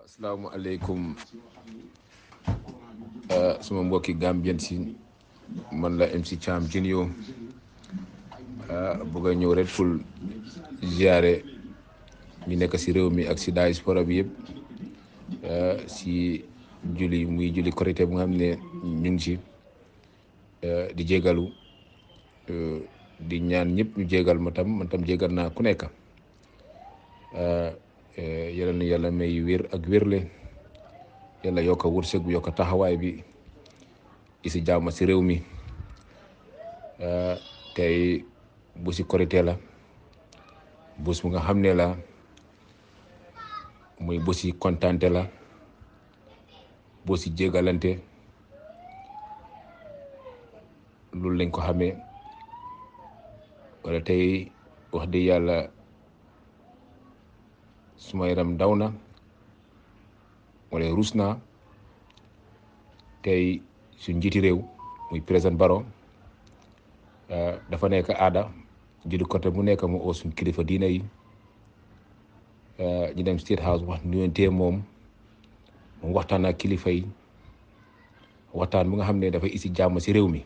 asalaamaaleykum suma mbokki Gambien si man la MC Cham Junior bëgg a ñëw rek pour ziare ñu nekk si réew mi ak si diaspora bi yëpp si julli muy julli korité bu nga xam ne ñu ngi si di jégalu di ñaan ñëpp ñu jégal ma tam man tam jégal naa ku nekk yàlla na yàlla may wér ak wérle yàlla yokk a wërsëg bu yokk a taxawaay bi isi jàmm si réew mi tey bu si korité la bés bu nga xam ne la muy bu si kontante la bu si jégalante loolu lañ ko xamee wala tey wax dëgg yàlla suma yaram daw na wala rus naa tey su njiiti réew muy président Barrow dafa nekk aada judi côté bu nekk mu oo suñ kilifa diina yi ñu dem State House wax nuyonte moom moom waxtaan ak kilifa yi waxtaan bu nga xam ne dafay isi jàmm si réew mi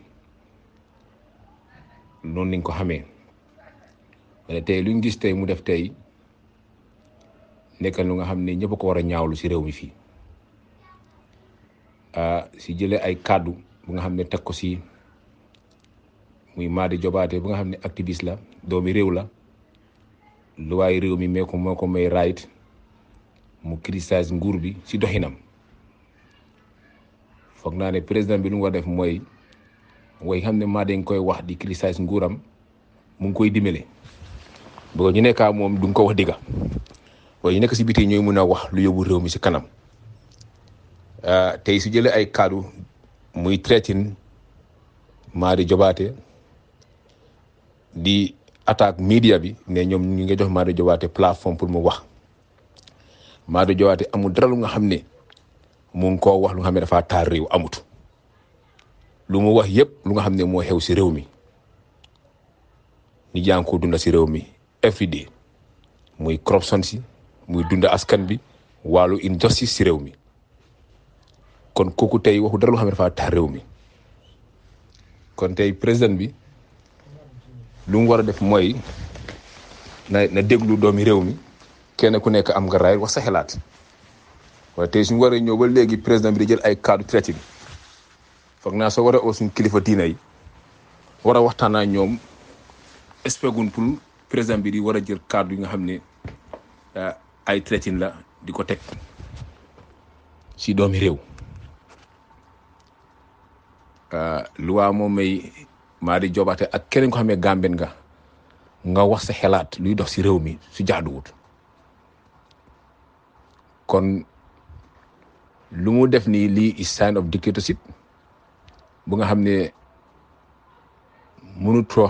noonu lañ ko xamee wala tey luñ gis tey mu def tey nekkal lu nga xam ne ñëpp ko war a ñaawlu si réew mi fii si jëlee ay kàddu bu nga xam ne teg ko si muy Madi Jobaate bu nga xam ne activiste la doomi réew la lu waay réew mi mee ko moo ko may right mu criticiser nguur bi si doxinam foog naa ne président bi lu mu war def mooy way xam ne Madi nga koy wax di criticiser nguuram mu ngi koy dimbale boo ñu nekkaa moom du nga ko wax digga waaye ñu nekk si biti ñooy mun a wax lu yóbbu réew mi si kanam tey su jëlee ay kaddu muy traitin Madi Jobaate di attaque media bi ne ñoom ñu ngi jox Madi Jobaate plateforme pour mu wax Madi Jobaate amul dara lu nga xam ne mu ngi koo wax lu nga xam ne dafa taal réew amut lu mu wax yëpp lu nga xam ne moo xew si réew mi ni jàng ko dunda si réew mi every day muy corruption si muy dund askan bi wàllu injustice si réew mi kon kooku tey waxu dara loo xam ne dafa tax réew mi kon tey président bi lu mu war a def mooy na na déglu doomi réew mi kenn ku nekk am nga raay wax sa xalaat waaye tey suñu waree ñëw ba léegi président bi di jël ay cadre traité bi foog naa soo war a oo suñu kilifa diina yi war a waxtaan ak ñoom espégun pour président bi di war a jël cadre yi nga xam ne ay traitin la di ko teg si doomi réew luwaa moom may Madi Jobaate ak keneen ko xam ne Gambien nga nga wax sa xelaat luy dox si réew mi su jaaduwut kon lu mu def nii lii is sign of dictatorship bu nga xam ne mënutoo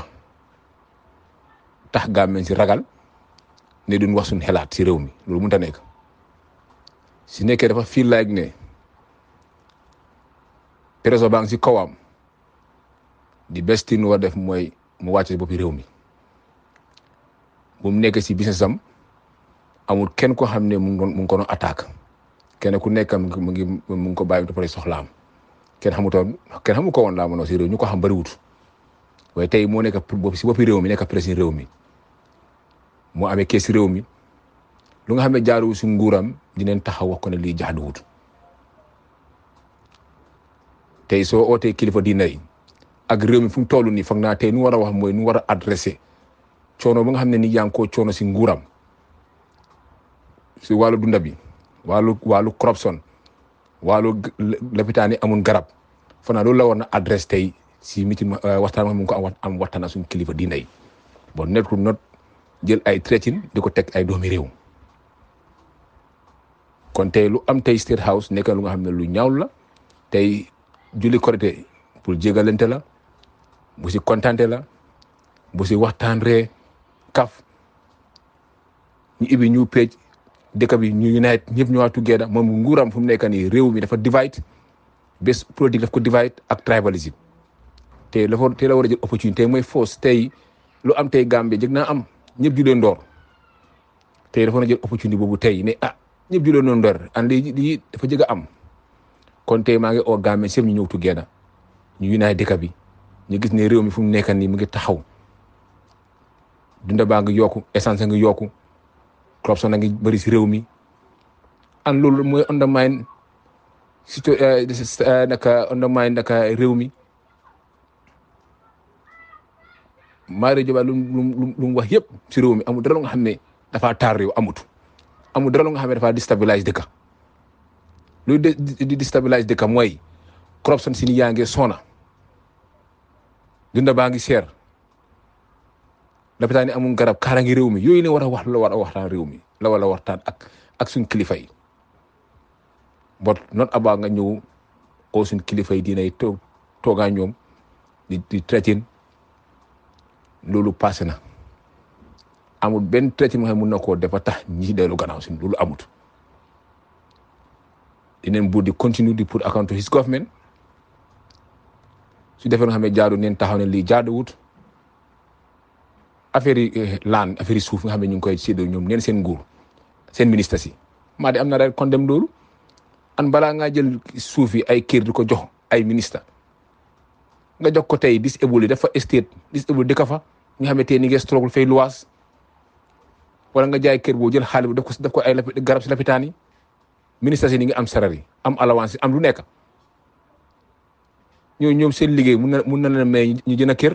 tax Gambien si ragal ne duñ wax suñ xelaat si réew mi loolu mënut a nekk si nekkee dafa feel like ne président baa ngi si kawam di best thing war def mooy mu wàcce boppi réew mi bu mu nekk si business am amul kenn ko xam ne mu ngi mu ngi ko doon attaque kenn ku nekk mu ngi mu ngi ko bàyyi dafa soxlaam kenn xamutoon kenn xamu ko woon laa mënoo si réew ñu ko xam bëriwut waaye tey moo nekk si boppi réew mi nekk président réew mi. moo amee kees réew mi lu nga xam ne jaaruwul si nguuram dinañ taxaw wax ko ne lii jaaduwut tey soo ootee kilifa diina yi ak réew mi fu mu toll nii foog naa tey nu war a wax mooy nu war a adressé coono ba nga xam ne ni yaa ngi koo coono si nguuram si wàllu dunda bi wàllu wàllu corruption wàllu lopitaan yi amul garab foog naa loolu la war na adresse tey si mitin waxtaan ma mu ngi ko am waxtaan suñu kilifa diina yi bon nekkul not jël ay traitin di ko teg ay doomi réew kon tey lu am tey State House nekk lu nga xam ne lu ñaaw la tey julli korité pour jégalante la bu si kontante la bu si waxtaan ree kaf ñu ibi ñu peej dëkk bi ñu unite ñëpp ñu waa together moom nguuram fu mu nekk nii réew mi dafa divide bés politique daf ko divide ak tribalism te la te la war a jël opportunité mooy force tey lu am tey Gambie jëg naa am ñëpp ju leen door tey dafa na jël opportunité boobu tey ne ah ñëpp julee noonu ndor an lii lii dafa jëg a am kon tey maa ngi oo Gambie sëb ñu ñëw together ñu unite dëkk bi ñu gis ne réew mi fu mu nekk nii mu ngi taxaw dunda baa ngi yokku essence ngi yokku corruption a ngi bëri si réew mi an loolu mooy undermine surtout naka undermine naka réew mi Mario Joba lu lu lu mu wax yëpp si réew mi amul dara lu nga xam ne dafa taar réew amut amul dara lu nga xam ne dafa déstabilise dëkk luy di déstabilise dëkk mooy corruption si ni yaa ngi soona dunda baa ngi seer lopitaan yi amul garab kaara ngi réew mi yooyu ne war a wax la war a waxtaan réew mi la war a waxtaan ak ak suñ kilifa yi but not about nga ñëw oo suñ kilifa yi dinay toog toogaa ñoom di di traité loolu passé na amul benn traité nga xam mun na koo defa tax ñi si dellu gannaaw suñ loolu amut dineen buur di continue di put account to his government su defee nga xam ne jaadu neen taxaw ne lii jaaduwut affaire yi laan affaire yi suuf nga xam ne ñu ngi koy séddoo ñoom neen seen nguur seen ministre si maa di am na rek condemn loolu an balaa ngaa jël suuf yi ay kër di ko jox ay ministre nga jox ko tey disable yi dafa estate disable dëkk fa nga xam ne tey ni ngi struggle fay luwaas wala nga jaay kër boo jël xaalis bu def ko def ko ay garab si lapitaan yi ministre si ni ngi am salary am allowance am lu nekk ñooñu ñoom seen liggéey mun na mun na leen may ñu jën a kër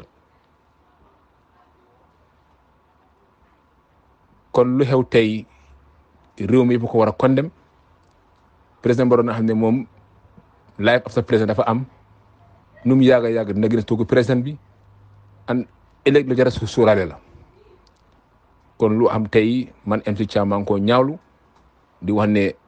kon lu xew tey réew mi yëpp ko war a condamné président Barrow na xam ne moom life after président dafa am nu mu yàgg a yàgg dina gën a toog président bi an ëllëg lu jar a suuraale la kon lu am tey man MC Thiam maa ngi koo ñaawlu di wax ne